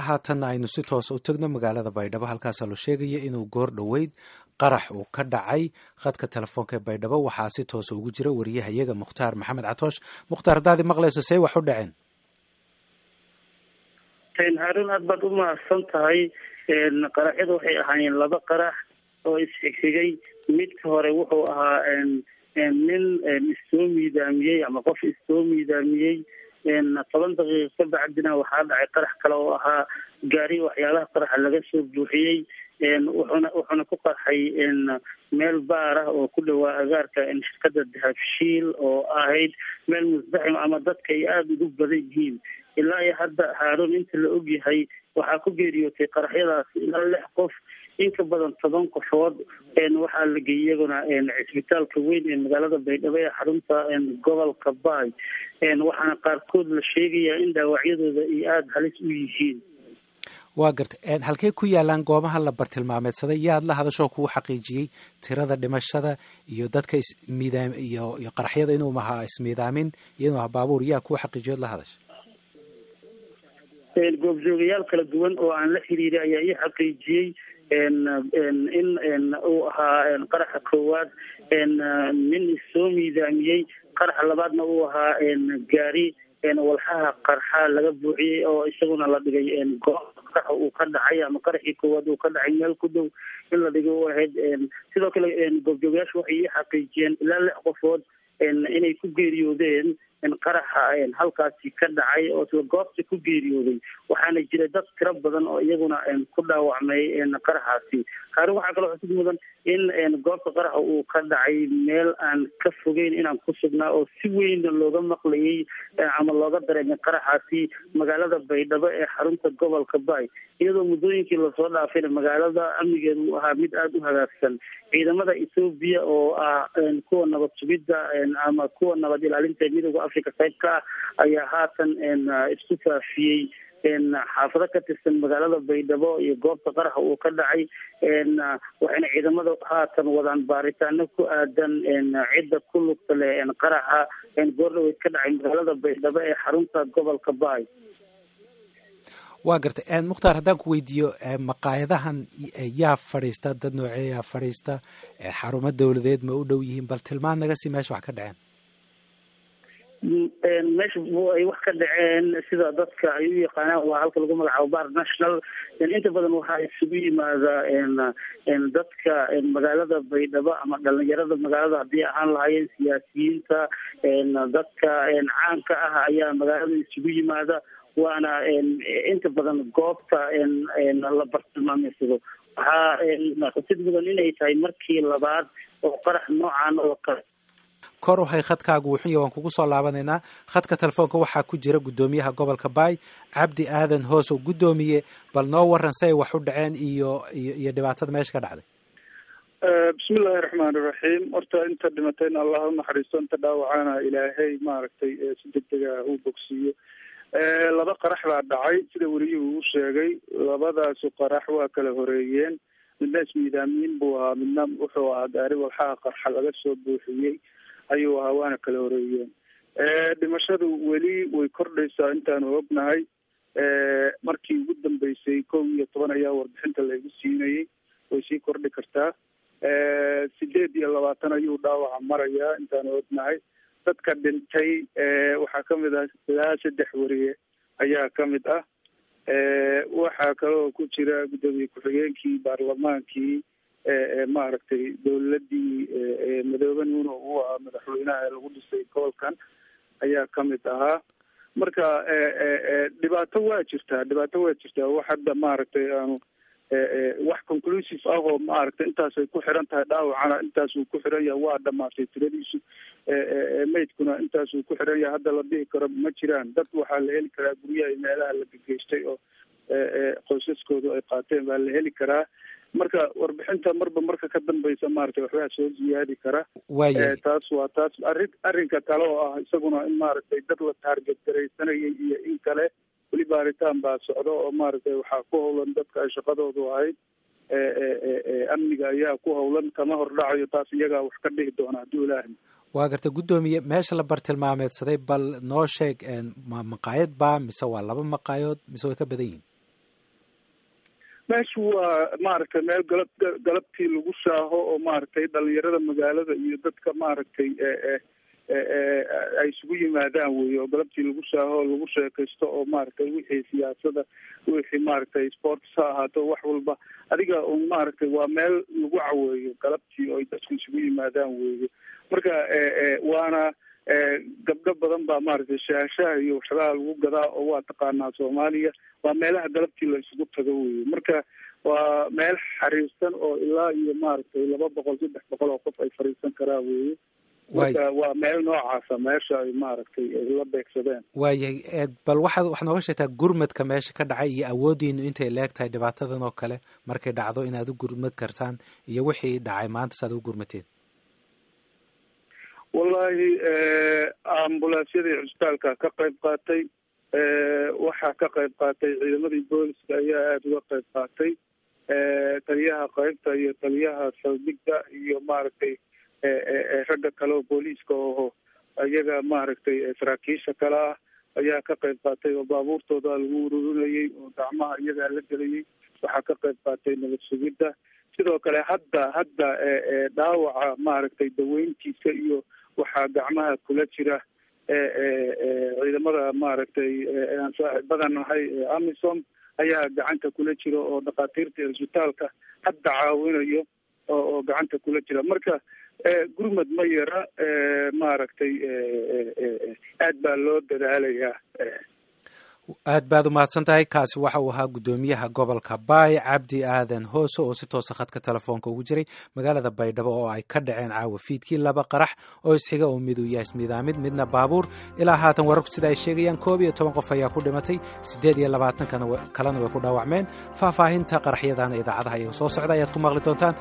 haatanna aynu si toosa u tegno magaalada baydhabo halkaasaa loo sheegaya inuu goor dhoweyd qarax uu ka dhacay khadka telefoonka ee baydhabo waxaa si toosa ugu jira wariyahayaga mukhtaar maxamed catoosh mukhtaar haddaadi maqlayso see wax u dhaceen haarun aad baad u mahadsan tahay qaraxyada waxay ahaayeen laba qarax oo isxigxigay midka hore wuxuu ahaa nin issoo miidaamiyey ama qof issoo miidaamiyey toban daqiiqa ka bacdina waxaa dhacay qarax kale oo ahaa gaari waxyaalaha qaraxa laga soo buuxiyey wuxuuna wuxuuna ku qarxay meel baar ah oo ku dhawaa agaarka shirkada dahabshiil oo ahayd meel musdaxim ama dadka ay aada ugu badan yihiin ilaa iyo hadda haaruun inta la ogyahay waxaa ku geeriyootay qaraxyadaas ilaa lix qof in ka badan toban qofood waxaa la geeyey iyaguna cisbitaalka weyn ee magaalada baydhabo ee xarunta gobolka baay waxaana qaarkood la sheegayaa in dhaawacyadooda ay aada halis u yihiin waa garta halkey ku yaalaan goobaha la bartilmaameedsaday yaad la hadashoo kuu xaqiijiyey tirada dhimashada iyo dadka ismiidaam iyo iyo qaraxyada inuu ahaa ismiidaamin iyo inuu ahaa baabuur yaa kuu xaqiijiyood la hadasha goobjoogayaal kala duwan oo aan la xiriiray ayaa ii xaqiijiyey in uu ahaa qaraxa koowaad nin issoo miidaamiyey qaraxa labaadna uu ahaa gaari walxaha qarxa laga buuxiyey oo isaguna la dhigay goob qaraxa uu ka dhacay ama qaraxii koowaad uu ka dhacay meel ku dhow in la dhigay u ahayd sidoo kale goobjoogayaashu waxay ii xaqiijiyeen ilaa lix qofood inay ku geeriyoodeen qaraxa halkaasi ka dhacay oo isla goobta ku geeriyooday waxaana jira dad tiro badan oo iyaguna ku dhaawacmay qaraxaasi haarun waxaa kaloo xusid mudan in goobta qaraxa uu ka dhacay meel aan ka fogeyn inaan ku sugnaa oo si weyn looga maqlayay ama looga dareemay qaraxaasi magaalada baydhabo ee xarunta gobolka baay iyadoo muddooyinkii lasoo dhaafayna magaalada amnigeedu uu ahaa mid aada u hagaagsan ciidamada ethoobiya oo ah kuwa nabad sugidda ama kuwa nabad ilaalinta midooda africa qayb ka ah ayaa haatan isku faafiyey xaafado ka tirsan magaalada baydhabo iyo goobta qaraxa uu ka dhacay waxayna ciidamada haatan wadaan baaritaano ku aadan cidda ku lugta leh qaraxa goordhaweyd ka dhacay magaalada baydhabo ee xarunta gobolka baay waa gartay mukhtaar haddaan ku weydiiyo maqaayadahan yaa fadhiista dad noocee yaa fadhiista xarumo dowladeed ma u dhow yihiin bal tilmaan naga sii meesha wax ka dhaceen meesha ay wax ka dhaceen sida dadka ay u yaqaanaan waa halka lagu magacaabo bar national inta badan waxaa isugu yimaada dadka magaalada baydhabo ama dhalinyarada magaalada haddii ahaan lahaayeen siyaasiyiinta dadka caanka ah ayaa magaalada isugu yimaada waana inta badan goobta la bartilmaameysado waxaa xusid mudan inay tahay markii labaad oo qarax noocan oo kale kor uhay khadkaagu wuxunya waan kugu soo laabanaynaa khadka telefoonka waxaa ku jira guddoomiyaha gobolka baay cabdi aadan hoos oo guddoomiye bal noo waran si ay wax u dhaceen iyo iyo iyo dhibaatada meesha ka dhacday bismillahi raxmaani raxiim horta inta dhimatayna allah unaxariisto inta dhaawacana ilaahay maaragtay si degdega uu bogsiiyo laba qarax baa dhacay sida weliyuhu uu sheegay labadaasu qarax waa kala horeeyeen midna ismiidaamiin buu ahaa midna wuxuu ahaa gaari walxaha qarxa laga soo buuxiyey ayuu ahaa waana kala horeeyeen dhimashadu weli way kordhaysaa intaanu ognahay markii ugu dambeysay kow iyo toban ayaa warbixinta laigu siinayay way sii kordhi kartaa sideed iyo labaatan ayuu dhaawaca marayaa intaanu ognahay dadka dhintay waxaa kamid ah ilaa saddex wariye ayaa kamid ah waxaa kaloo ku jira guddoomiye ku-xigeenkii baarlamaankii maaragtay dowladii madoobe nuuno uu ahaa madaxweynaha lagu dhisay gobolkan ayaa kamid ahaa marka dhibaato waa jirtaa dhibaato waa jirtaa wax hadda maaragtay aanu wax conclusive ah oo maaragtay intaasay ku xiran tahay dhaawacana intaasuu ku xiran yahay waa dhamaatay tiradiisu maydkuna intaasuu ku xiran yahay hadda la dhihi karo ma jiraan dad waxaa la heli karaa guryaha iyo meelaha la gegeystay oo qoysaskoodu ay qaateen baa la heli karaa marka warbixinta marba marka ka dambeysa maaragtay waxbaa soo ziyaadi kara taas waa taas arrin arrinka kale oo ah isaguna in maaragtay dad la taarget garaysanayay iyo in kale weli baaritaan baa socda oo maaragtay waxaa ku howlan dadka ay shaqadoodu ahayd amniga ayaa ku howlan kama hordhacayo taas iyagaa wax ka dhihi doona hadduu ilaahay waa garta guddoomiye meesha la bartilmaameedsaday bal noo sheeg ma maqaayad baa mise waa laba maqaayood mise way ka badan yihin meeshu waa maaragtay meel galab galabtii lagu shaaho oo maaragtay dhalinyarada magaalada iyo dadka maaragtay ay isugu yimaadaan wey oo galabtii lagu shaaho oo lagu sheekaysto oo maaragtay wixii siyaasada wixii maaragtay sports ha ahaato wax walba adiga un maaragtay waa meel lagu caweeyo galabtii oo ay dadku isugu yimaadaan weeye marka waana gabdho badan baa maaragtay shaashaha iyo waxyaalaha lagu gadaa oo waa taqaanaa soomaaliya waa meelaha galabtii la isugu tago weye marka waa meel xariirsan oo ilaa iyo maaragtay laba boqol saddex boqol oo qof ay fariisan karaa weye marka waa meel noocaasa meesha ay maaragtay ay la beegsadeen waayahay bal waxaad waxaad nooga sheegtaa gurmadka meesha ka dhacay iyo awoodiinu intay leeg tahay dhibaatadan oo kale markay dhacdo inaad u gurmad kartaan iyo wixii dhacay maanta saaad u gurmateen wallahi ambulansyadii cusbitaalka ka qayb qaatay waxaa ka qayb qaatay ciidamadii booliska ayaa aada uga qayb qaatay taliyaha qaybta iyo taliyaha saldhigda iyo maaragtay ragga kale oo booliiska oho iyaga maaragtay saraakiisha kale ah ayaa ka qayb qaatay oo baabuurtooda lagu ururinayay oo gacmaha iyagaa la gelayay waxaa ka qayb qaatay nabad sugidda sidoo kale hadda hadda dhaawaca maaragtay daweyntiisa iyo waxaa gacmaha kula jira ciidamada maaragtay aan saaxiibadan nahay amisom ayaa gacanta kula jira oo dhakhaatiirta cisbitaalka hadda caawinayo oo gacanta kula jira marka gurmad ma yara maaragtay aad baa loo dadaalayaa aad baad umahadsan tahay kaasi waxa uu ahaa guddoomiyaha gobolka baay cabdi aadan hoose oo si toosa khadka telefoonka ugu jiray magaalada baydhabo oo ay ka dhaceen caawa fiidkii laba qarax oo isxiga oo mid uu yahay ismiidaamid midna baabuur ilaa haatan wararku sida ay sheegayaan koob iyo toban qof ayaa ku dhimatay siddeed iyo labaatan kalena way ku dhaawacmeen faahfaahinta qaraxyadana idaacadaha iyaga soo socda ayaad ku maqli doontaan